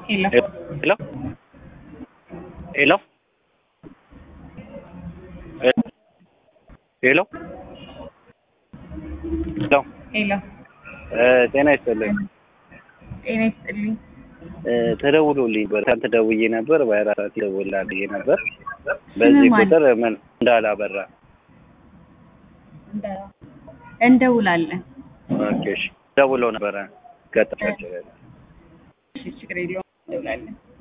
ሄሎ ሄሎ ሄሎ ሄሎ ሄሎ ሄሎ እ ጤና ይስጥልኝ ጤና ይስጥልኝ። እ ተደውሎልኝ ነበር ከአንተ ደውዬ ነበር በአራት ሰዓት ይደውልልሃል ብዬ ነበር በዚህ ማን? ቁጥር ምን እንዳላበራ እንደ- እንደውላለን። ኦኬ እሺ ደውለው ነበረ ገጠማቸው እሺ ችግር የለውም እንደውላለን።